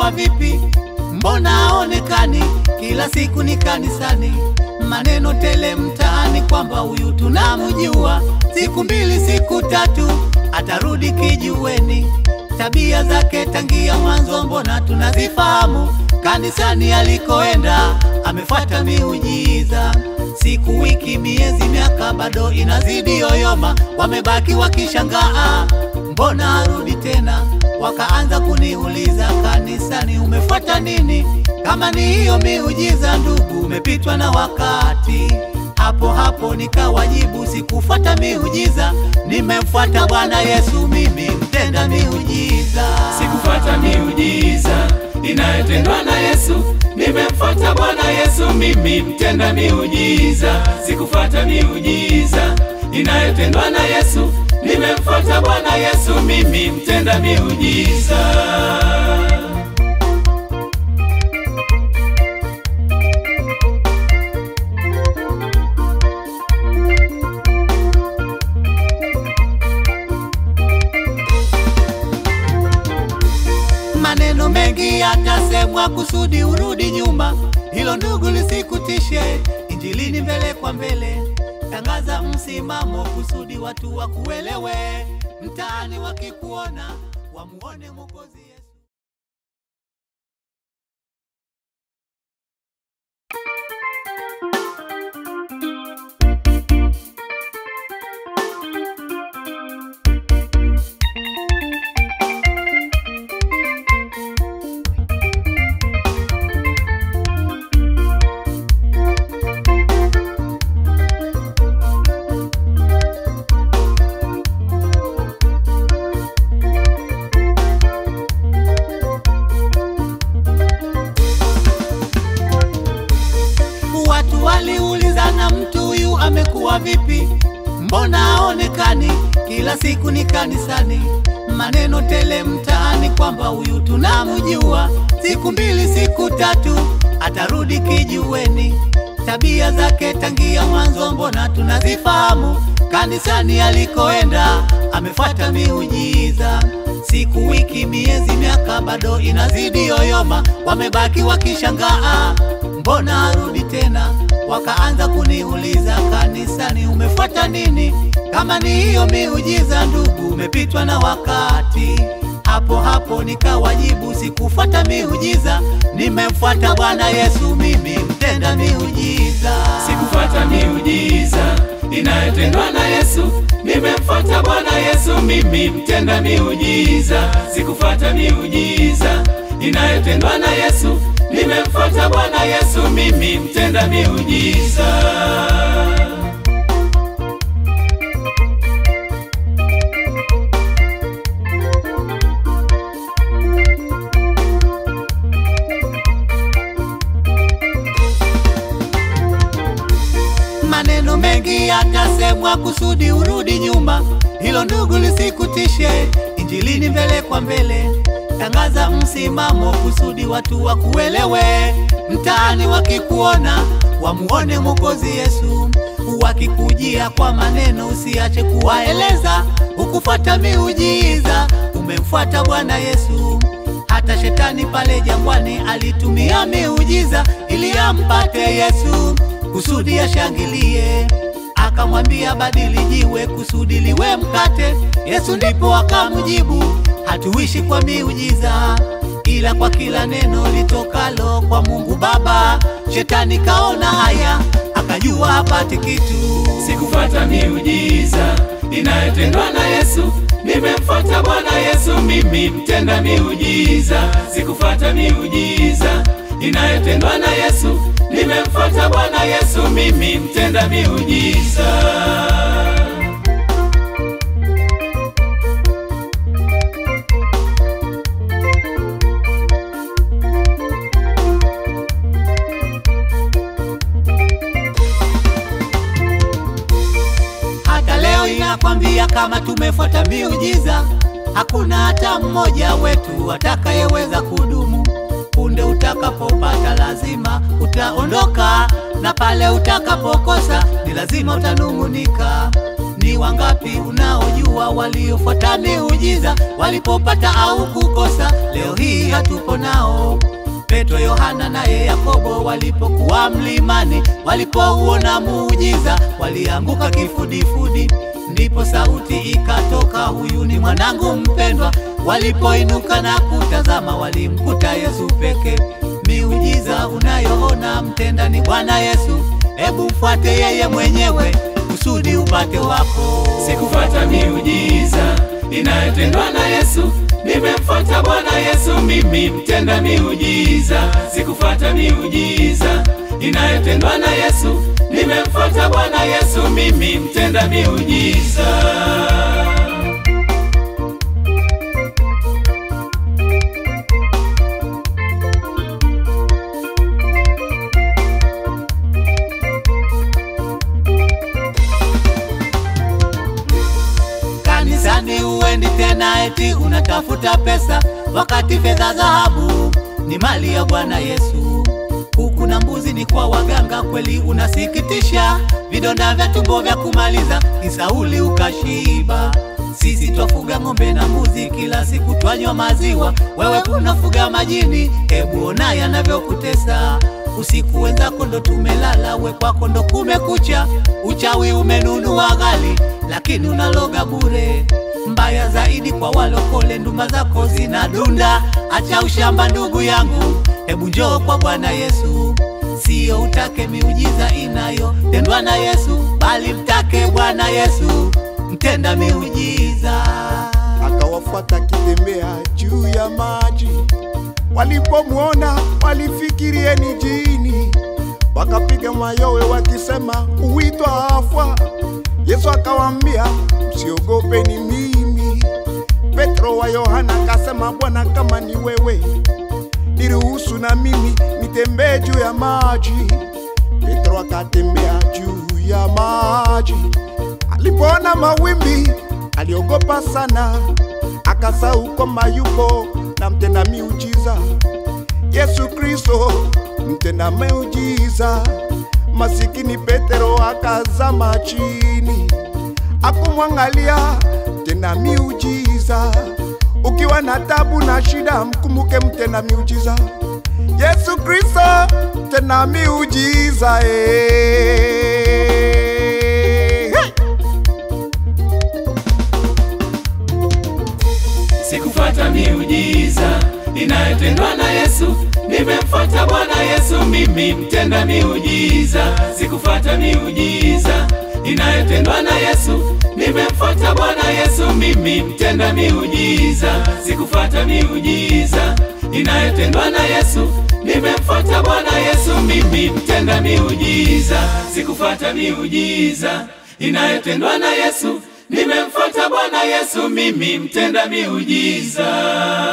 amekuwa vipi? Mbona haonekani? Kila siku ni kanisani, maneno tele mtaani kwamba huyu tunamjua. Siku mbili siku tatu atarudi kijiweni, tabia zake tangia mwanzo mbona tunazifahamu. Kanisani alikoenda amefuata miujiza, siku, wiki, miezi, miaka bado inazidi yoyoma, wamebaki wakishangaa, mbona arudi tena? Wakaanza kuniuliza kanisani, umefuata nini? Kama ni hiyo miujiza, ndugu, umepitwa na wakati. Hapo hapo nikawajibu, sikufuata miujiza, nimemfuata Bwana Yesu, mimi mtenda miujiza. Sikufuata miujiza inayotendwa na Yesu, nimemfuata Bwana Yesu, mimi mtenda miujiza. Sikufuata miujiza inayotendwa na Yesu, nimemfuata Bwana Yesu, mimi mtenda miujiza. Maneno mengi yatasemwa kusudi urudi nyuma, hilo ndugu lisikutishe. Injilini mbele kwa mbele, tangaza msimamo kusudi watu wakuelewe, mtaani wakikuona wamuone Mwokozi Yesu. Watu waliulizana mtu huyu amekuwa vipi? Mbona haonekani? Kila siku ni kanisani, maneno tele mtaani kwamba huyu tunamjua. Siku mbili siku tatu atarudi kijiweni, tabia zake tangia mwanzo mbona tunazifahamu. Kanisani alikoenda amefuata miujiza, siku, wiki, miezi, miaka bado inazidi yoyoma, wamebaki wakishangaa mbona arudi tena? Wakaanza kuniuliza kanisani, umefuata nini? Kama ni hiyo miujiza, ndugu, umepitwa na wakati. Hapo hapo nikawajibu, sikufuata miujiza, nimemfuata Bwana Yesu, mimi mtenda miujiza. Sikufuata miujiza inayotendwa na Yesu, nimemfuata Bwana Yesu, mimi mtenda miujiza. Sikufuata miujiza inayotendwa na Yesu, nimemfuata Bwana Yesu, mimi mtenda miujiza. Maneno mengi yatasemwa kusudi urudi nyuma, hilo ndugu lisikutishe. Injilini mbele kwa mbele, tangaza msimamo kusudi watu wakuelewe, mtaani wakikuona wamuone Mwokozi Yesu. Wakikujia kwa maneno usiache kuwaeleza, ukufuata miujiza, umemfuata Bwana Yesu. Hata shetani pale jangwani alitumia miujiza ili ampate Yesu kusudi ashangilie. Akamwambia badili jiwe kusudi liwe mkate. Yesu ndipo akamjibu, hatuishi kwa miujiza, ila kwa kila neno litokalo kwa Mungu Baba. Shetani kaona haya, akajua hapati kitu. Sikufuata miujiza inayotendwa na Yesu, nimemfuata Bwana Yesu, mimi mtenda miujiza. Sikufuata miujiza inayotendwa na Yesu, nimemfuata Bwana Yesu, mimi mtenda miujiza. Hata leo inakwambia kama tumefuata miujiza, hakuna hata mmoja wetu atakayeweza kudumu. Punde utakapopata lazima utaondoka, na pale utakapokosa ni lazima utanung'unika. Ni wangapi unaojua waliofuata miujiza walipopata au kukosa? Leo hii hatupo nao. Petro, Yohana naye Yakobo walipokuwa mlimani, walipouona muujiza walianguka kifudifudi. Ndipo sauti ikatoka, huyu ni mwanangu mpendwa. Walipoinuka na kutazama, walimkuta Yesu peke. Miujiza unayoona mtenda ni Bwana Yesu, hebu mfuate yeye mwenyewe kusudi upate wako. Sikufata miujiza inayotendwa na Yesu, nimemfuata Bwana Yesu, mimi mtenda miujiza. Sikufata miujiza inayotendwa na Yesu, nimemfuata Bwana Yesu, mimi mtenda miujiza. Kanisani uendi tena eti unatafuta pesa, wakati fedha dhahabu ni mali ya Bwana Yesu. Kuku na mbuzi ni kwa waganga, kweli unasikitisha. Vidonda vya tumbo vya kumaliza, kisauli ukashiba. Sisi twafuga ng'ombe na mbuzi, kila siku twanywa maziwa. Wewe unafuga majini, hebu ona yanavyokutesa. Usiku wenzako ndo tumelala, we kwako ndo kumekucha. Uchawi umenunua ghali, lakini unaloga bure. Mbaya zaidi kwa walokole, ndumba zako zinadunda. Acha ushamba ndugu yangu, hebu njoo kwa Bwana Yesu. Sio utake miujiza inayotendwa na Yesu, bali mtake Bwana Yesu, mtenda miujiza. akawafuata akitembea juu ya maji. Walipomwona walifikirie ni jini, wakapiga mayowe wakisema huitwa afa. Yesu akawaambia msiogope, ni mimi. Petro wa Yohana akasema Bwana, kama ni wewe niruhusu na mimi nitembee juu ya maji. Petro akatembea juu ya maji. Alipoona mawimbi aliogopa sana, akasahau kwamba yupo na mtenda miujiza Yesu Kristo, mtenda miujiza. Masikini Petero akazama chini, akumwangalia mtenda miujiza. Ukiwa na tabu na shida, mkumbuke mtenda miujiza Yesu Kristo, mtenda miujiza eh. Hey! Sikufata miujiza inayotendwa na Yesu, nimemfuata Bwana Yesu, mimi mtenda miujiza. Sikufata miujiza inayotendwa na Yesu, nimemfuata Bwana Yesu, mimi mtenda miujiza. Sikufata miujiza inayotendwa na Yesu, nimemfuata Bwana Yesu, mimi mtenda miujiza. Sikufata miujiza inayotendwa na Yesu, nimemfuata Bwana Yesu, mimi mtenda miujiza.